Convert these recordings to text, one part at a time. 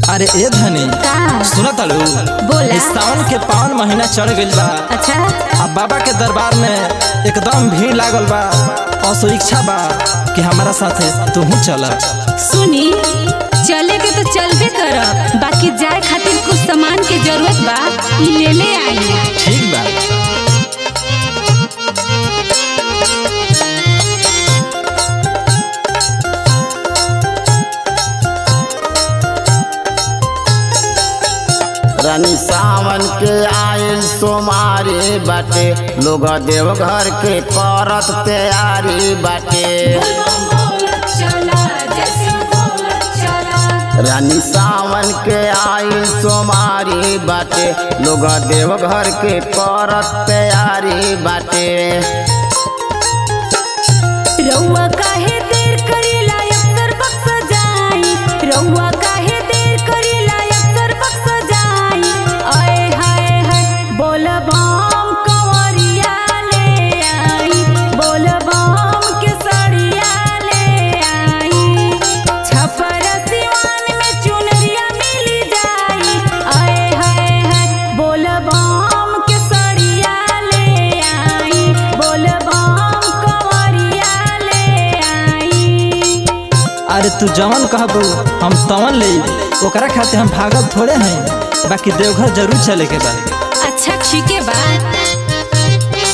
अरे ए धनी का सुना तालू बोला। इस सावन के पावन महीना चढ़ गइल बा अच्छा अब बाबा के दरबार में एकदम भीड़ लागल बा और सो इच्छा बा कि हमारा साथे तू चल सुनी चले के तो चलबे करब बाकी जाए खातिर कुछ सामान के जरूरत बा ई ले ले आई ठीक बा रानी सावन के आयल सोमारी बाटे लोग देवघर के करत तैयारी बाटे रानी सावन के आयल सोमारी बाटे लोग देवघर के करत तैयारी बाटे रउआ काहे देर करेला अक्सर बक्स जाई रउआ काहे देर करेला अक्सर बक्स जाई आए हाय हाय बोल बम कंवरिया ले आई बोल बम के सड़िया ले आई छपर सिवान में चुनरिया मिल जाई आए हाय हाय बोल बम के सड़िया ले आई बोल बम कंवरिया ले आई अरे तू जवन कहबू हम तवन ले ओकरा खातिर हम भागल थोड़े हैं बाकी देवघर जरूर चले के बा अच्छा ठीक है बा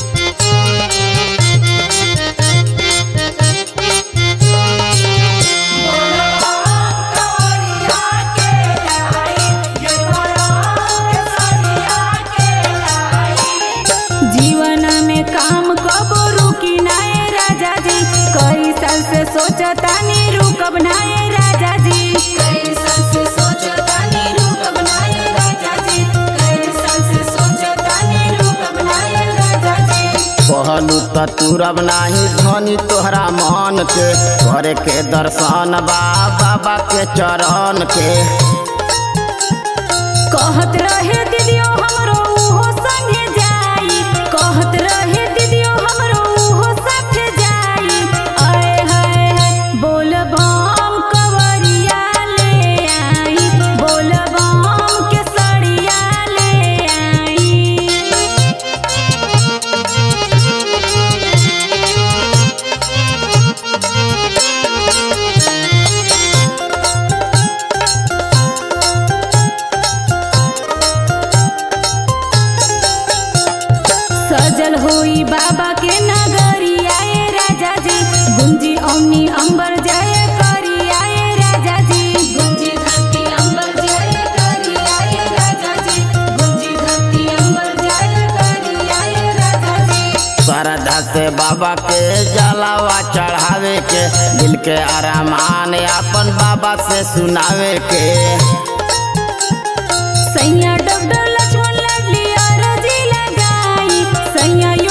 जीवन में काम कबो रुकी नाए राजा जी कई साल से सोचता नी रुकब नाए राजा जी कई साल से सोचता नी रुकब नाए राजा जी कई साल से सोचता नी रुकब नाए राजा जी कहलू त तुरब नाही धनी तोहरा मन के करे के दर्शन बा बाबा के चरण के कहत रहे दीदियो हमरो उहो संगे जाई कहत रहे दीदियो हमरो उहो साथे जाई आए हाय हाय बोल बम कवरिया ले आई बोल बम के सड़िया ले आई सजल होई बाबा के नगरिया ए राजा जी गुंजी औनी अंबर जाए करिया ए राजा जी गुंजी धरती अंबर जाए करिया ए राजा जी गुंजी धरती अंबर जाए करिया ए राजा जी श्रद्धा से बाबा के जलावा चढ़ावे के दिल के अरमान अपन बाबा से सुनावे के सैया डॉक्टर लक्ष्मण लाडली अरजी लगाई सैया